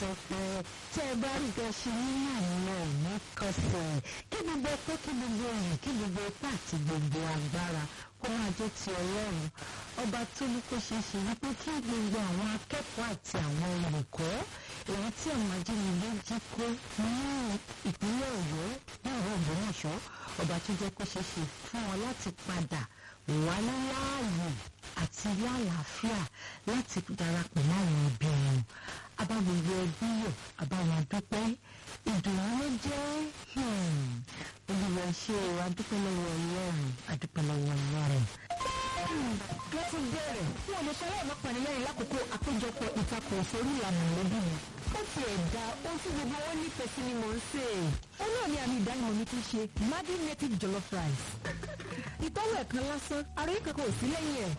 afẹ́fẹ́ tẹ́ ẹ bá rí nǹkan ṣe nínú àwọn òní kọsẹ̀ kí gbogbo ẹ̀kọ́ kí gbogbo ẹ̀yìn kí gbogbo ipá àti gbogbo agbára kó máa jẹ́ ti ọlọ́run ọba tó ní kó ṣeé ṣe wípé kí gbogbo àwọn akẹ́kọ̀ọ́ àti àwọn olùkọ́ èyí tí àwọn ajínigbé jí kó ní ìpínlẹ̀ ọ̀yọ́ ní ọ̀rọ̀ ògbómọ̀ṣọ́ ọba tó jẹ́ kó ṣeé ṣe fún wọn láti padà wálé láàyè àti lálàáfíà láti darapọ̀ mọ́ àwọn ẹbí wọn abá gbogbo ẹbí yọ̀ abá wọn dúpẹ́ ìdùnnú ló jẹ́ olùwẹ̀ ṣe adúpẹ́ lọ́wọ́ ọlọ́run adúpẹ́ lọ́wọ́ ọlọ́run ló tún bẹ̀rẹ̀ fún olùṣọ́lá ọ̀nà panilẹ́rìn lákòókò àpéjọpọ̀ ìtakùn òfòrí ìlànà lóbì mi. ó ti ẹ̀dá ohun tí gbogbo wọn nífẹ̀ẹ́ sí ni mò ń sè é. ó náà ní àmì ìdánimọ̀ mi ti ṣe Maggi native jollof rice. ìtọ́wọ̀ ẹ̀kan lásán àròyé kankan ò sí lẹ́yìn ẹ̀.